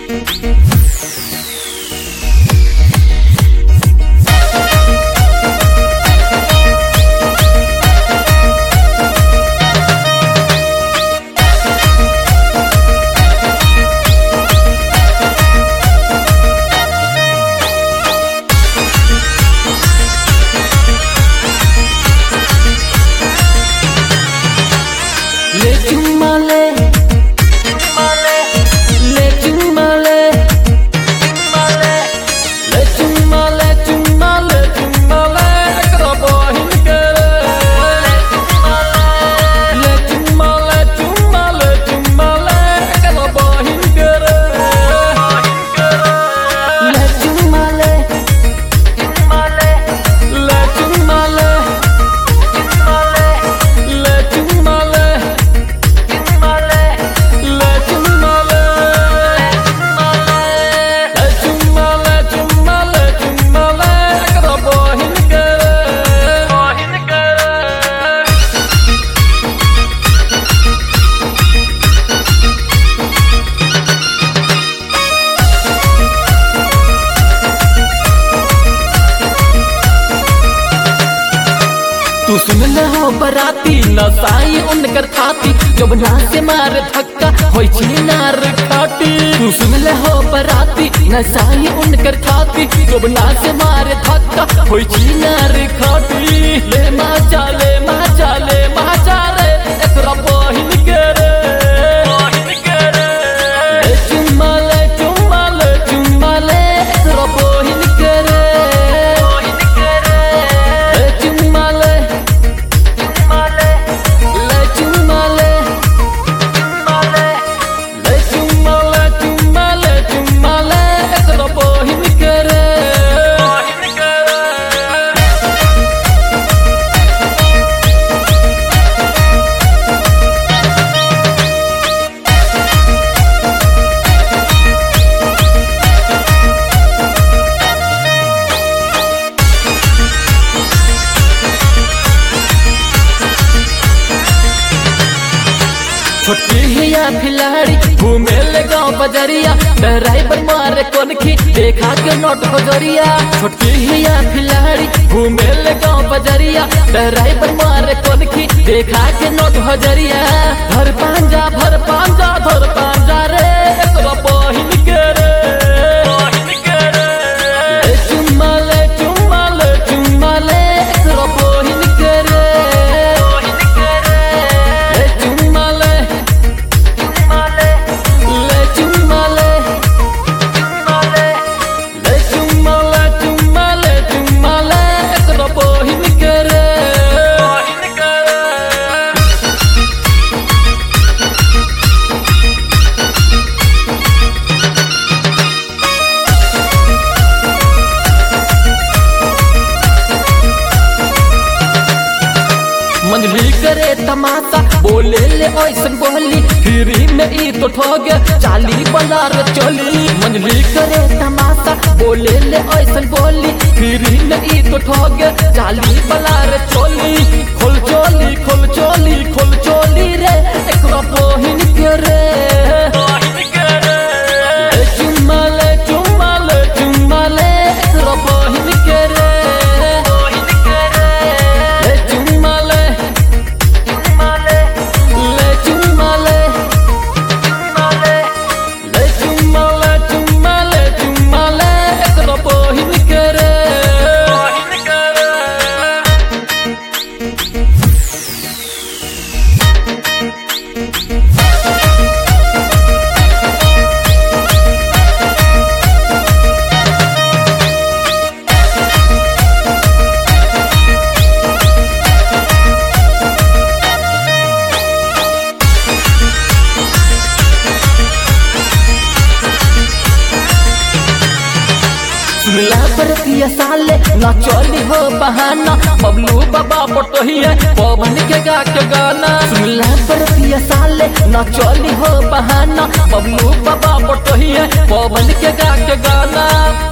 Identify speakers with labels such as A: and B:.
A: ले चुम्मा ले ले चुम्मा ले ले चुम्मा ले चुम्मा ले चुम्मा ले एकरा बहिन के ले चुम्मा ले चुम्मा ले चुम्मा ले एकरा बहिन के ले चुम्मा ले ले चुम्मा ले ले चुम्मा ले Le chumale, le chumale, chumale, chumale, ekra bohin kere, bohin kere. तू सुन ले हो बराती नसाई उनकर खाती जब ना से मार धक्का होई छी नार खाटी तू सुन ले हो बराती नसाई उनकर खाती जब ना से मार धक्का होई छी नार खाटी ले मा चाले मा चाले मा चाले एकरा बहिन के रे बहिन के रे ले चुम्मा ले चुम्मा ले चुम्मा ले एकरा बहिन के रे बहिन के रे ले चुम्मा ले Le chumale, le chumale, chumale, chumale, ekra bohin kere. छोटकी हिया खिलाड़ी घूमे ले गाँव बजरिया ड्राइवर मारे कोनखी देखा के नोट बजरिया छोटकी हिया खिलाड़ी घूमे ले गाँव बजरिया ड्राइवर मारे कोनखी देखा के नोट बजरिया धर पांजा भर पांजा धर पांजा रे एकरा बहिन के रे बहिन के रे ले चुम्मा ले चुम्मा ले चुम्मा ले एकरा बहिन के रे बहिन के रे ले चुम्मा ले Le chumale, le chumale, chumale, chumale, ekra bohin kere. Bohin kere. मंजली करे तमाशा बोले ले ऐसन बोली फ्री में ई तो ठोग चाली बलार चोली मंजली करे तमाशा बोले ले ऐसन बोली फ्री में ई तो ठोग चाली बलार चोली खोल चोली खोल चोली खोल चोली रे एकरा बहिन के रे ले चुम्मा ले चुम्मा ले चुम्मा ले एकरा बहिन के रे ले चुम्मा ले Le chumale, le chumale, chumale, chumale, ekra bohin kere. Bohin kere. सुनला बरतिया साले न चली हो बहाना बबलू बाबा पटोहिए पवन के गा के गाना सुनला बरतिया साले न चली हो बहाना बबलू बाबा पटोहिए पवन के गा के गाना